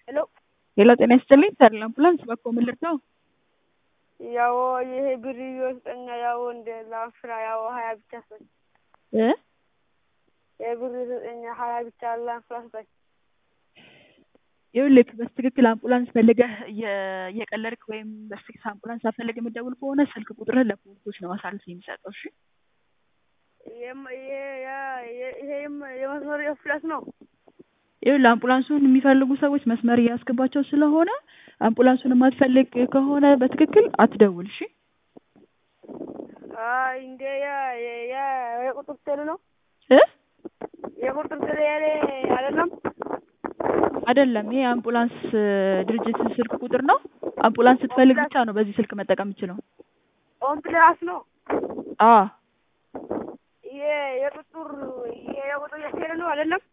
ሄሎ ሄሎ ጤና ይስጥልኝ ተድላ አምቡላንስ በኮ ምን ልርዳው? ያው ይሄ ብር ይወስጠኛ ያው እንደ ላንፍራ ያው ሀያ ብቻ ስጠኝ። እ የብር ስጠኛ ሀያ ብቻ ላንፍራ ስጠኝ። ይኸውልህ በትክክል አምቡላንስ ፈልገህ እየ- እየቀለድክ ወይም በስልክ አምቡላንስ ሳትፈልግ የምትደውል ከሆነ ስልክ ቁጥርህን ለፖሊሶች ነው አሳልፌ የሚሰጠው። እሺ የም- ይሄ- ያ- የ- ይሄም የመስመር ፍላስ ነው። ይኸውልህ አምቡላንሱን የሚፈልጉ ሰዎች መስመር እያስገባቸው ስለሆነ አምቡላንሱን የማትፈልግ ከሆነ በትክክል አትደውል። እሺ አይ እንደ ያ የ- ያ- የቁጥር ቴሌ ነው እ የቁጥር ቴሌ ያለ አይደለም። አይደለም ይሄ አምቡላንስ ድርጅት ስልክ ቁጥር ነው። አምቡላንስ ስትፈልግ ብቻ ነው በዚህ ስልክ መጠቀም የምችለው። ኦምፕላስ ነው። አ ይሄ የቁጥር ይሄ የቁጥር የቴሌ ነው አይደለም።